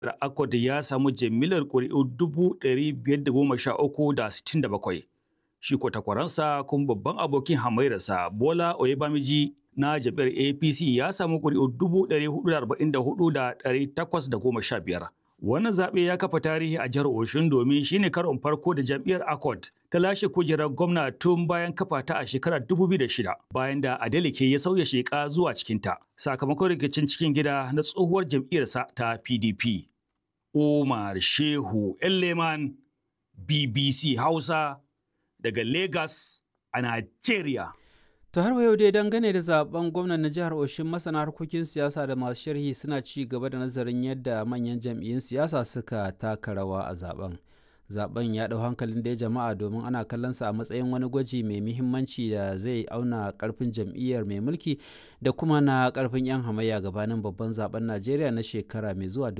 Accord ya samu jimillar ƙuri'u 513,067 shi ko takwaransa kuma babban abokin hamayyarsa Bola Oyebamiji na jam'iyyar APC ya samu ƙuri'u 444,815. Wannan zaɓe ya kafa tarihi a jihar Oshun domin shine karon farko da jam'iyyar Accord ta lashe kujerar gwamna tun bayan kafa ta a shekarar 2006 bayan da Adeleke ya sauya sheka zuwa cikinta sakamakon rikicin cikin gida na tsohuwar jam'iyyarsa ta PDP. Umar Shehu Elleman BBC Hausa daga Lagos a Nigeria. To har yau dai dangane da zaben gwamnan na jihar Oshin masana harkokin siyasa da masu sharhi suna ci gaba da nazarin yadda manyan jam'iyyun siyasa suka taka rawa a zaben. Zaben ya ɗau hankalin da jama'a domin ana kallon sa a matsayin wani gwaji mai muhimmanci da zai auna karfin jam'iyyar mai mulki da kuma na karfin 'yan hamayya gabanin babban zaben Najeriya na shekara mai zuwa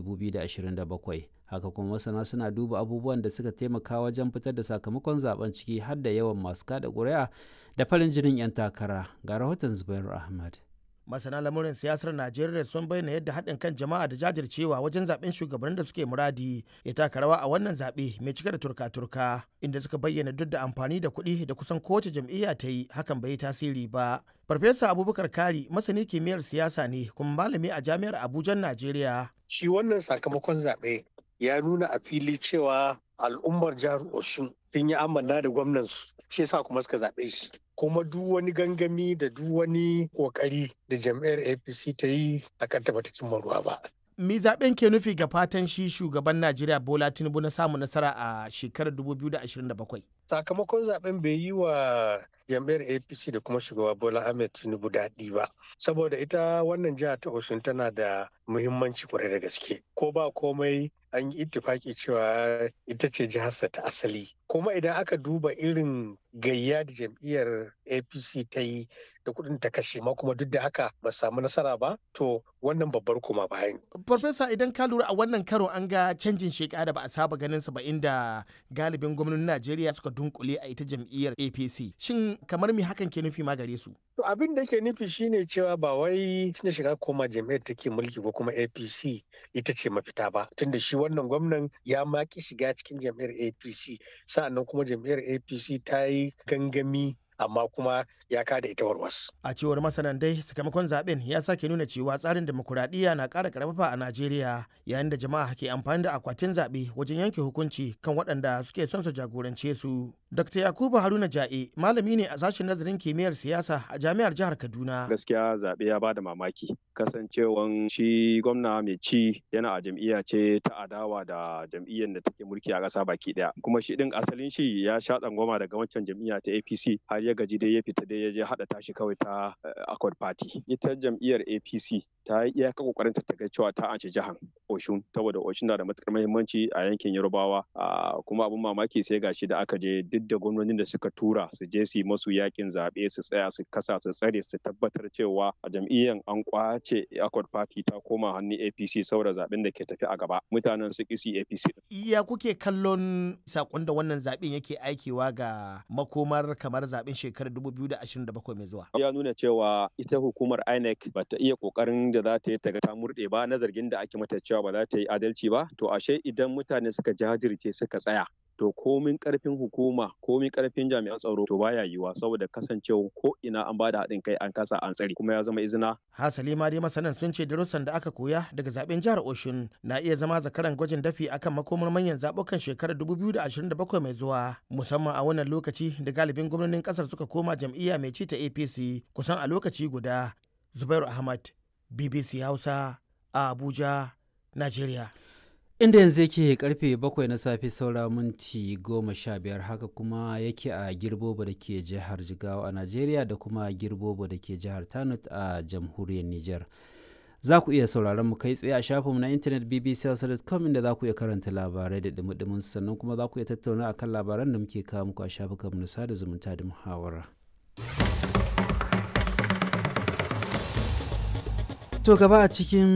2027. haka kuma masana suna duba abubuwan da suka taimaka wajen fitar da sakamakon zaben ciki har da yawan masu kada ƙuri'a da farin jinin 'yan takara ga rahoton zubairu ahmad masana lamurin siyasar najeriya sun bayyana yadda haɗin kan jama'a da jajircewa wajen zaben shugabannin da suke muradi ya taka rawa a wannan zaɓe mai cike da turka-turka inda suka bayyana duk da amfani da kuɗi da kusan kowace jam'iyya ta yi hakan bai yi tasiri ba farfesa abubakar kari masani kimiyyar siyasa ne kuma malami a jami'ar abuja najeriya shi wannan sakamakon zaɓe ya nuna a fili cewa al'ummar jihar Oshun sun yi amanna da gwamnansu shi yasa kuma suka zaɓe shi kuma duk wani gangami da duk wani ƙoƙari da jam'iyyar apc ta yi a kan ta cimma ruwa ba mi zaben ke nufi ga fatan shi shugaban najeriya bola tinubu na samun nasara a shekarar 2027 sakamakon zaben bai yi wa jam'iyyar apc da kuma shugaba bola ahmed tinubu daɗi ba saboda ita wannan jihar ta osun tana da muhimmanci kwarai da gaske ko ba komai an yi ittifaki cewa ita ce jiharsa ta asali kuma idan aka duba irin gayya da jam'iyyar apc ta yi da kudin ta kashe ma kuma duk da haka ba samu nasara ba to wannan babbar kuma bayan. Farfesa idan ka lura a wannan karo an ga canjin sheka da ba a saba ganin sa ba inda galibin gwamnonin Najeriya suka dunkule a ita jam'iyyar APC. Shin kamar me hakan ke nufi ma gare su? To abin da ke nufi shine cewa ba wai tunda shiga koma jam'iyyar take mulki ko kuma APC ita ce mafita ba tunda shi wannan gwamnan ya maki shiga cikin jam'iyyar APC sa'annan kuma jam'iyyar APC ta yi gangami amma kuma ya kada ita warwas. A cewar masanan dai sakamakon zaben ya sake nuna cewa tsarin demokuraɗiyya na ƙara karfafa a Najeriya yayin da jama'a ke amfani da akwatin zaɓe wajen yanke hukunci kan waɗanda suke son su jagorance su. Dr. Yakubu Haruna Ja'e malami ne a sashen nazarin kimiyyar siyasa a jami'ar jihar Kaduna. Gaskiya zaɓe ya bada mamaki kasancewan shi gwamna mai ci yana a jam'iyya ce ta adawa da jam'iyyar da take mulki a ƙasa baki ɗaya. Kuma shi ɗin asalin shi ya sha tsangwama daga wancan jam'iyya ta APC har ya gaji dai ya fita dai ya je haɗa tashi kawai ta Accord Party. Ita jam'iyyar APC ta yi iyaka kokarin ta ga cewa ta ance jihar Oshun saboda Oshun na da matukar muhimmanci a yankin Yorubawa kuma abin mamaki sai gashi da aka je duk da gwamnonin da suka tura su je su yi masu yakin zaɓe su tsaya su kasa su tsare su tabbatar cewa a jam'iyyar an kwace Accord Party ta koma hannun APC saboda zaɓen da ke tafi a gaba mutanen su kisi APC. Iya kuke kallon sakon da wannan zaɓen yake aikewa ga makomar kamar zaɓen shekarar 2027 mai zuwa. Ya nuna cewa ita hukumar INEC ba ta iya kokarin da za ta yi ta ta murɗe ba na zargin da ake mata cewa ba za ta yi adalci ba to ashe idan mutane suka jajirce suka tsaya to komin karfin hukuma komin karfin jami'an tsaro to baya yiwa saboda kasancewa ko ina an bada haɗin kai an kasa an tsari kuma ya zama izina. Hasali ma dai masanan sun ce darussan da aka koya daga zaben jihar Oshun na iya zama zakaran gwajin dafi akan makomar manyan zabukan shekarar 2027 mai zuwa musamman a wannan lokaci da galibin gwamnonin kasar suka koma jam'iyya mai ci ta APC kusan a lokaci guda. Zubairu Ahmad BBC Hausa a Abuja, Najeriya. inda yanzu yake karfe bakwai na safe saura minti goma sha biyar haka kuma yake a girbobo da ke jihar jigawa a najeriya da kuma girbobo da ke jihar tanut a jamhuriyar niger za ku iya sauraron mu kai tsaye a shafinmu na intanet bbc.com inda za ku iya karanta labarai da dumi sannan kuma za ku iya tattauna akan labaran da muke kawo muku a shafukanmu na sada zumunta da muhawara. To gaba a cikin